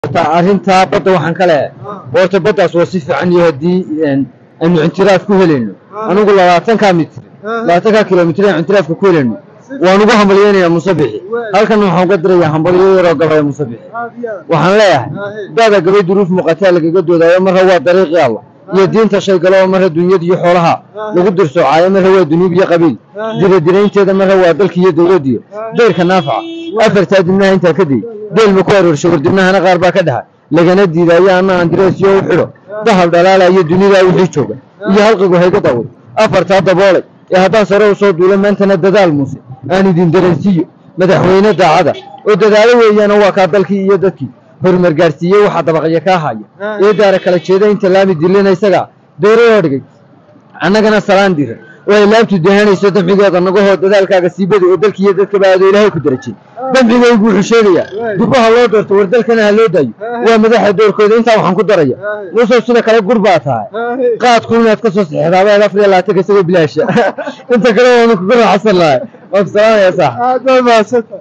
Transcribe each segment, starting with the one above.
arrintaa badda waxaan ka leehay horta baddaas waa si fiican iyo haddii aynu intiraaf ku helayno anigu labaatankaa mitir labaatankaa kilomitir aynu intiraafka ku helayno waan ugu hambalyeynayaa musabixi halkan waxaan uga dirayaa hambalyo yaroo gabaya musabixi waxaan leeyahay daada gabay duruuf muuqataa lagaga doodaayo marra waa dariiqii allah iyo diinta shay galo oo marra dunyada iyo xoolaha lagu dirsoocayo marra waa dunuub iyo qabiil diradiraynteeda marra waa dalka iyo dowladdiyo dayrka naafaca afartaa dibnaha intaa ka day deel ma ku aroorsha wardibnahana qaar baa ka dhaxa lagana diidaayo anna andireesiyo u xidho dahab dhalaalayo dunidaa wixii jooga iyo halqigu hayga daawad afartaa daboolay ee haddaan sare u soo duulo maantana dadaal muuse aan idin dareensiiyo madaxweyne daacada oo dadaalo weeyaana waa kaa dalkii iyo dadkii horumar gaarsiiyey waxaa dabaqya kaa haya ee daara kala jeeda inta laami dilina isagaa doorayoo dhigay annagana salaan dira oo ay laabtu dahanayso damcigeeda nagahoo dadaalkaaga siibada oo dalki iyo dadkaba aado ilaahay ku darajay damcigaygu wuxuu sheegayaa dubaha loo doorto war dalkana ha loo daayo waa madaxa doorkooda intaa waxaan ku daraya muusow sida kale gur baa tahay qaadku inaad ka soo sixdaabaad afar iyo labaatanka isagoo bilaasha inta kale waanu kuga raaxsan lahay waan ku salaamaya sax aad baa mahadsanta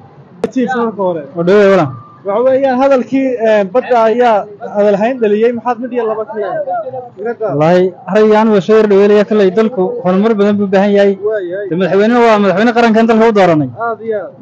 marka hore odhawe walan waxa weeyaan hadalkii badda ayaa hadalhayn dhaliyey maxaad mid iyo laba ka leedahay wallaahi araygaan waa soo yardhaweelaya kalley dalku horumar badan buu u baahan yahay de madaxweynena waa madaxweyne qarankan dalka u dooranay aad iyo aad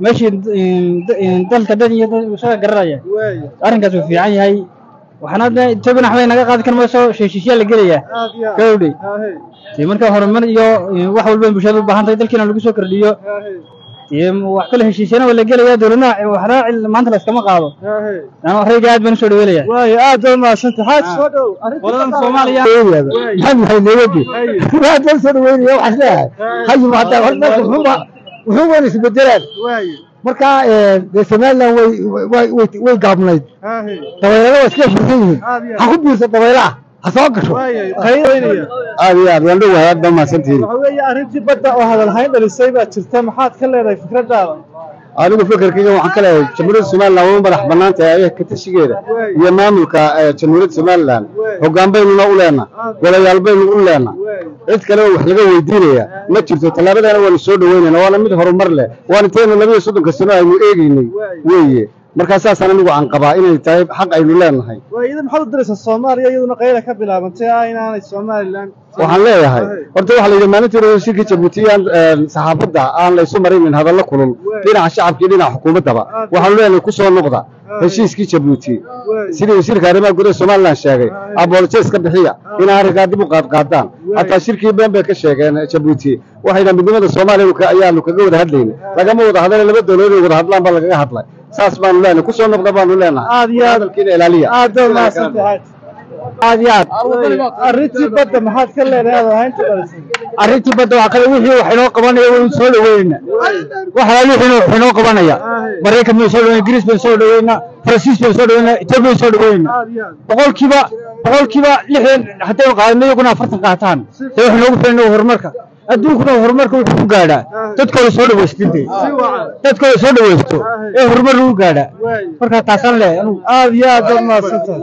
meeshii dalka dhan iyo dad isaga garanaya waaya arrinkaas uu fiican yahay waxaana de etoobiyana waxbay naga qaadi kar mayso heshiisyaa la gelayaa aad iyo aad gawdhe Aahe, dee marka horumar iyo wax walba bulshada u baahan tahay dalkiina lagu soo kordhiyo aahe, dee wax kale heshiisyana waa la gelaya dowladna waxna maanta la iskama qaado aahe. yani rayga aad baan usoo dhaweelaya waaya aad baa mahadsanta xaaj soo dhow qoladan soomaaliya maxamed waxay nooga gey waa dal soo dhaweynaya waxaas leeyahay hayim hataa hor dalka wuxuuba wuxuu wana isbedelaan waaya marka dee somaliland way way way way gaabnayd aahe, dabaylana waa iska fursan yihiin aad iyo ha aad ku biirsa dabaylaha ha soo gasho waaya qaybaynaya aad iyo aad waan dhowahay aad baa mahadsantihiin waxa weeye arrintii badda oo hadalhayn dhalisay baa jirta maxaad ka leedahay fikraddaada anigu fikirkayga waxaan ka leeyahay jamhuuriyadda somaliland waa madax bannaan tahay ayaga ka tashigeeda iyo maamulka eh, jamhuuriyadda somaliland hoggaan baynuna u leenna golayaal baynu u leenna cid kale oo wax laga weydiinaya ma jirto tallaabadana waanu soo dhaweynayna waana mid horumar leh waana intaynu labiyo soddonka sano aynu eegaynay weeye markaa saasaan anigu aan qabaa inay tahay xaq aynu leenahay waa iyada maxaad u diraysaa soomaaliya iyaduna qayla ka bilaabantay ah inaanay somaliland waxaan leeyahay horta waxaa la yidhi maalintii hore shirka jabuuti aan saxaafadda aan la isu maraynin hadallo kulul dhinaca shacabka iyo dhinaca xukuumaddaba waxaanu leenahay ku soo noqda heshiiskii jabuuti sidii wasiirka arrimaha gudaha somaliland sheegay abolojes ka bixiya inay arrinkaa dib u qaadqaadaan hataa shirkii been bay ka sheegeen jabuuti waxayna midnimada soomaaliya ayaanu kaga wada hadlayna lagama wada hadlay laba dowladood ay wada hadlaan baa lagaga hadlay saas baanu leenahay ku soo noqda baanu leenahay aad iyo aad hadalkiina ilaaliya aad baa mahadsantahay aad iyo aad arrintii badda maxaad ka leedahay hadalhaynta dhalisay arrintii badda waa kale wixii wax inoo qabanaya waynu soo dhaweynayna waxaa wixii wax inoo qabanaya maraykan baynu soo dhaweynaa ingiriis baynu soo dhaweynaa faransiis baynu soo dhaweynaa etoobiya baynu soo dhaweynaa aad iyo aad boqolkiiba boqolkiiba lixdan haddaynu qaadano iyaguna afartan qaataan dee wax noogu filan horumarka adduunkuna horumarka wuxuu ku gaadhaa dadkooda soo dhawaystintay dadkooda soo dhawaysto ee horumar lagu gaadhaa markaa taasaan leeyahay anugu aad iyo aad baa mahadsantahay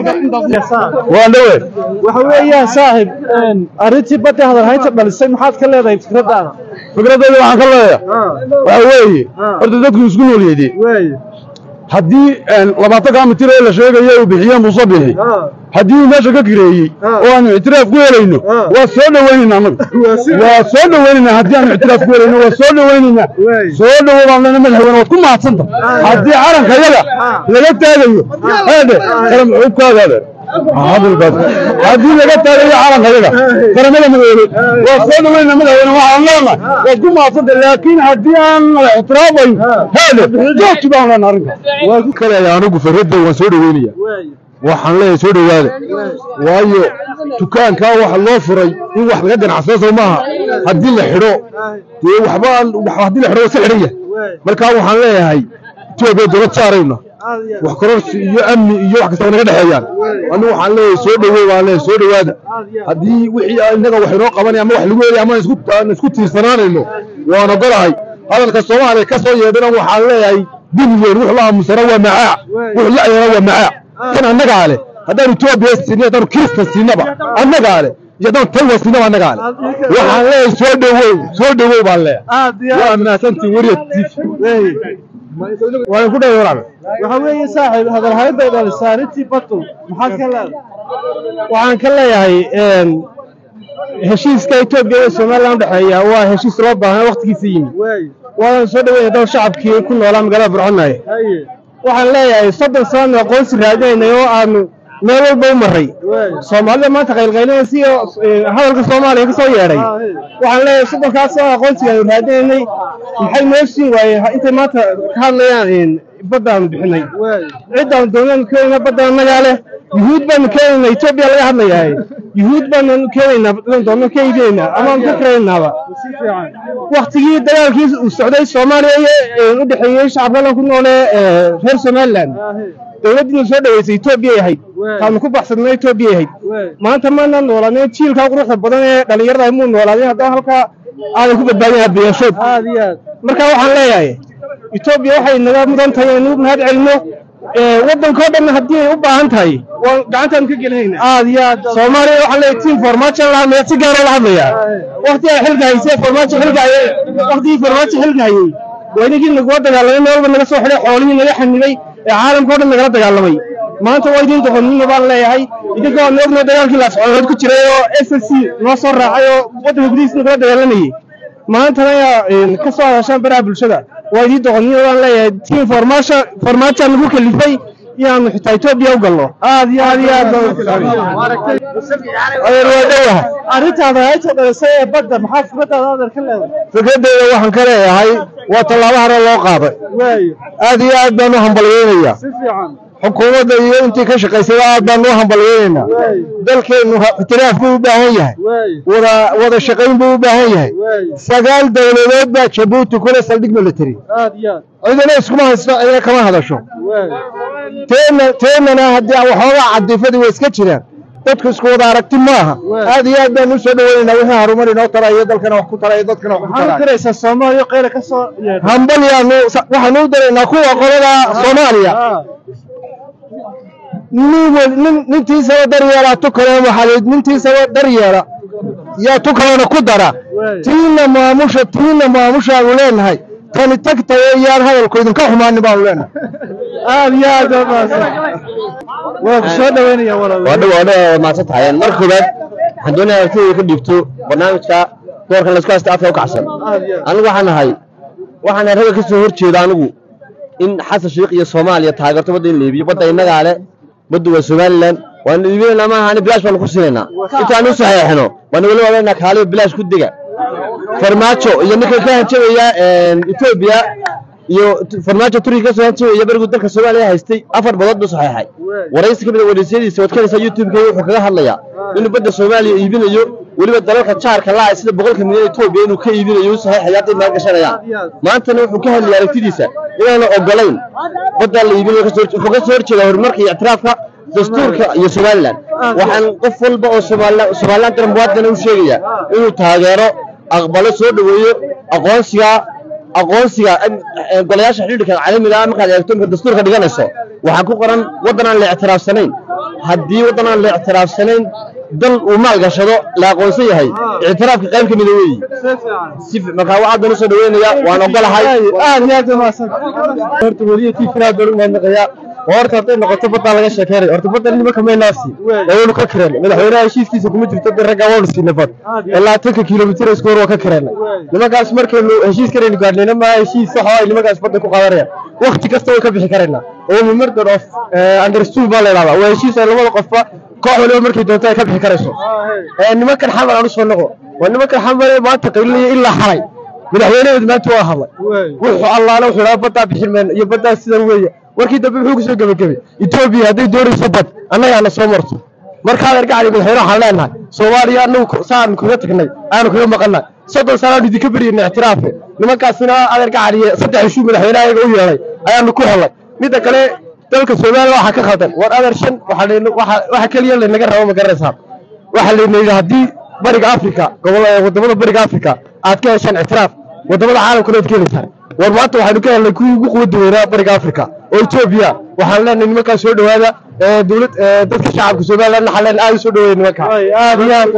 waa dhawe waxa weeyaan saaxib arrintii badda hadalhaynta dhalisay maxaad ka leedahay fikraddaada fikraddeeda waxaan ka leeyahay waxa weeye horta dadku isku nool yeedee waaya haddii labaatankaa mitir ee la sheegayo uu bixiye muuse bixi haddii uu meesha ka kireeyey oo aanu ictiraaf ku helayno waa soo dhaweynayna annagu waa soo dhaweynayna haddii aanu ictiraaf ku helayno waa soo dhaweynayna soo dhawo baan lena madaxweyne waad ku mahadsanta haddii calanka yaga laga taagayo heedhe kala muxuubkaada hadalkaas haddii laga taagayo calanka yaga qaramada madoobe waa soo dhaweynayna madaxweyne waxaan leenahay waad ku mahadsanta laakiin haddii aan la ictiraafayn heedhe joogti baan leenahay arrinkaas waa ku kaleeya anigu farradda waan soo dhaweynaya waxaan leeyahay soo dhowaada waayo dukaankaa waxa loo furay in wax laga ganacsado soo maaha haddii la xidho dee waxba haddii la xidho waa iska xidhan yahay markaa waxaan leeyahay etoobiya dowlad saarayna wax kororsi iyo amni iyo wax kastaba naga dhexeeyaan anigu waxaan leeyahay soo dhaweey baan leeyahay soo dhowaada haddii wixii innaga wax inoo qabanaya ama wax lagu helaya ama isku aan isku tiirsanaanayno waan ogolahay hadalka soomaaliya ka soo yeedhana waxaan leeyahay duniyeer wuxuu la aamusana waa macaac wuxuu la ayana waa macaac kan annagaa leh haddaanu etoobiya siinay haddaanu kiristan siinaba annagaa leh iyo haddaan taywa siinaba annagaa leh waxaan leeyahay soo dhawow soo dhawow baan leeyahay aad iyo waa mahadsantiin weriya tv waan ku dhahay walaal waxa weeye saaxiib hadalhayn bay dhalisaa arrintii batu maxaad ka leedahay waxaan ka leeyahay heshiiska etoobiya iyo somalilan udhexeeya waa heshiis loo baahnaa waqtigiisa yimi waay waanan soo dhaweynaya dhow shacabkii ku noolaa magaalada burcanaye haye waxaan leeyahay soddon sanaanu aqoonsi raadinaynay oo aanu meel walba u maray waay soomaalida maanta qaylqaylinaysa iyo hadalka soomaaliya ka soo yeedhay waxaan leeyahay soddonkaas oo aqoonsigaanu raadinaynay maxay noo siin waayeen intay maanta ka hadlayaan baddaanu bixinay waay ciddaan doonaanu keenayna badda annagaa leh yuhuud baanu keenaynaa etoobiya laga hadlayahay yuhuud baanu keenaynaa badan doonno ka iibinaynaa amaanu ka kiraynaaba si fiican waktigii dagaalkii uu socday soomaaliya iyo u dhexeeyey shacabkadan ku noole ee reer somaliland haye dowladdiina soo dhaweysay etoobiyay ahayd Waay. taanu ku baxsadnay etoobiyay ahayd waay maanta maana noolaaneen jiilkaa quruxda badan ee dhallinyarada muu noolaadeen haddana halkaa aadan ku badbaadin hadbiyaashood aad iyo aad marka waxaan leeyahay etoobiya waxay naga mudan tahay inuu mahad celino ee waddankao dhan haddii ay u baahan tahay waan gacantaan ka gelinayna aad iyo aad soomaaliya waxaan leeyahay tiim formaajo la hadlaya si gaara la hadlaya waqti ay xilka haysee formaajo xilka hayay waqtigii formaajo xilka hayay waa idinkii nagula dagaalamay meel walba naga soo xidhay xoolihii naga xanibay ee caalamka o dhan nagala dagaalamay maanta waa idin doqonnimo baan leeyahay idinka waan ognahay dagaalkii laascoodood ku jiray oo s s c noo soo raacay oo waddanka gudihiisa nagala dagaalamayay maantana ayaa ka soo hadashaan baraha bulshada waa idin doqonnimo baan leeyahay tiim formaajo formaajoa nagu kalifay inaanu xitaa etoobiya u galno aad iyo aad iyo aad baan adeer waa dhowaha arrintaada hayta dhalisay ee badda maxaa fikradaada adeer ka leedahay fikradeyda waxaan ka leeyahay waa tallaabo hore loo qaaday waay aad iyo aad baan u hambalyeynayaa si fiican xukuumadda iyo intii ka shaqaysada aad baan u hambalyeynaynaa waay dalkeennu ha- ictiraaf buu u baahan yahay waay wada wada shaqayn buu u baahan yahay waay sagaal dowladood baa jabuuti kule saldhig military aad iyo aad cidina iskuma haysto cidina kama hadasho waay teena teennana haddii waxoogaa cadifadii way iska jiraan dadku isku wada aragti maaha Waa. aad iyo aad baan u soo dhaweynaynaa wixii harumar inoo taraya dalkana wax ku taraya dadkana wax ku maxaad taraya diraysaa soomaaliya qayla ka soo yeedhay hambalyaanu waxaan u daraynaa kuwa qolada soomaaliya Ah, nin wel- nin nintiisaba daryeelaa tu kalena waxaa la yidhi nintiisaba daryeela yaa tu kalena ku dara waay tiina maamusha tiina maamushaanu leenahay tani tagtayo iyaan hadalku idinka xumaanin baanu leenahay aad iyo aad baa mahadsan waa ku soo dhaweynaya walaal waa dhow waa dhow waa mahadsan tahay marka koowaad waxaan doonayaa aragtidayda ka dhiibto barnaamijka doorkan laysku haysta afka u kacsan aad iyo aad anigu waxaan ahay waxaan ragga ka soo horjeeda anigu in xasan sheikh iyo soomaaliya taageerto badda in la iibiyo badda innagaa le badda waa somalilan waanu iibinaynaa maaha ani bilaash baanu ku siinaynaa intaan u saxeexno waanu weli waaweynaa kaaliyo bilaash ku dega farmaajo iyo ninka ka hanjabaya etoobiya iyo t- farmaajo turkiga ka soo hanjabaya berigu dalka soomaaliya haystay afar badood buu saxeexay waraysi ka mid a waraysyadiisa waad kanaysaa youtube-ka wuxuu kaga hadlayaa inuu badda soomaaliya iibinayo weliba dalalka jaarka laa sida boqolka milyan etoobiya inuu ka iibinayo u saxeexaya hadday maal gashanayaan maantana wuxuu ka hadlayay aragtidiisa inaanu ogolayn baddaa la iibinayo kasoo hor- wuxuu ka soo horjeedaa horumarka iyo ictiraafka dastuurka iyo somalilan waxaan qof walba oo somalilan somalilan dara muwaadina u sheegaya inuu taageero aqbalo soo dhoweeyo aqoonsiga aqoonsiga eh, golayaasha xidhiidhka caalamiga ah markaad eegto marka dastuurka dhiganayso waxaa ku qoran waddan aan la ictiraafsanayn haddii waddan aan la ictiraafsanayn dal uu maal gashado la aqoonsan yahay ictiraafka qayb ka mida weeyi si fiican si fi- marka waxaad baan usoo dhaweynaya waan ogolahay aad iyo aad baa mahadsan horta weliya tii firaa baan u mahadnaqayaa oo horta hadday noqoto baddaa laga sheekeynay horta badda nimanka maynaasi waynu ka kireen madaxweynaha heshiiskiisa kuma jirto de raggaa waanu siinay bad ilaa tanka kilomitir isku hor waa ka kireenay nimankaas markaynu heshiis karaynu gaadhnayna maa heshiis sax oo ay nimankaas badda ku qaadanayaan wakti kasta way ka bixi karaynaa oo murder of understood baa la idhahdaa waa heshiis ay labada qofba koox waliba markay doonto ay ka bixi karayso ee nimankan xamar aan usoo noqo waa nimankan xamar ee maanta qaylinaya ilaa xalay madaxweynaheedu maanta waa hadlay waay wuxuu allaale wuxuu dhaha baddaa bixin mayno iyo baddaa sidan weeye warkii dambe muxuu kusoo gebagabay etoobiya hadday doonayso bad annagaana soo marto markaa argacali madaxweyne waxaan leenahay soomaaliya anagu saan kaga tagnay aanu kaga maqannay soddon sanaan idinka beriyana ictiraafe nimankaasina adeergacaliye saddex ishuu madaxweynaha iyaga u yeelay ayaanu ku helnay midda kale dalka soomaaliya waxaa ka khaldan war adeer shan waxaa layna- waxaa- waxa keliya laynaga rabo ma garanaysaa waxaa layna yidhi haddii bariga africa gobol wadamada bariga africa aad ka heshaan ictiraaf wadamada caalamkana aad ka helaysaan war maanta waxaynu ka helnay kuwii ugu quwada weynaa bariga africa oo etoobiya waxaan leenahay nimankaa soo dhowaada ee dowlad ee dadka shacabka somaliland waxaan leenahay aad u soo dhoweeya nimankaa Ay, aad iyo aad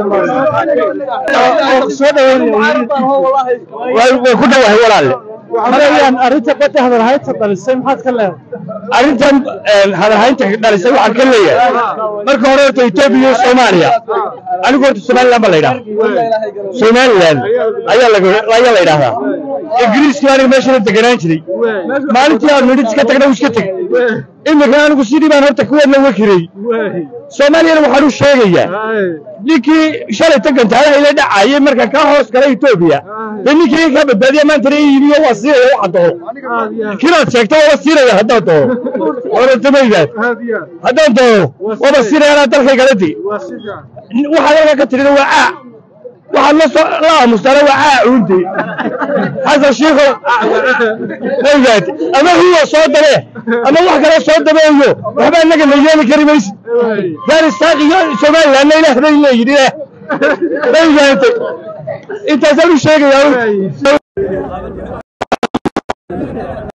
u soo dhaweynaya way way ku dhowahay walaalle marayaan arrinta badda hadalhaynta dhalisay maxaad ka leedahay arrintan hadalhaynta dhalisay waxaan ka leeyahay marka hore horta etoobiya iyo soomaaliya anigu horta somaliland baa la yidhaha somaliland ayaa laga ayaa la yidhahdaa ingiriiskii aniga meeshana deganaan jiray maalintii aan nidhi iska tagna iska teg imika anigu sidii baan horta kuweedna uga kirey soomaaliyana waxaan u sheegayaa ninkii shalay tagantaalaha ila dhacayay marka ka hoos galay etoobiya dee ninkii ka badbaadiya maanta na yimiyo waa siinaya waxaan doono kinaad sheegto waaba siinaya haddaan doono orantamaydaad haddaan doono waaba siinaya anaa dalkaygala di waxaad halka ka tirida waa caa waxaad la soo la aamustaana waa caa cuunti xasan shiikho maydaad ama huwa soo dabe ama wax kale soo dabeeyo waxba innaga la yeeli kari maysid afghanistan iyo somalilandna ilaah bay leeyihin ilaah maydaantay intaasaan u sheegayaa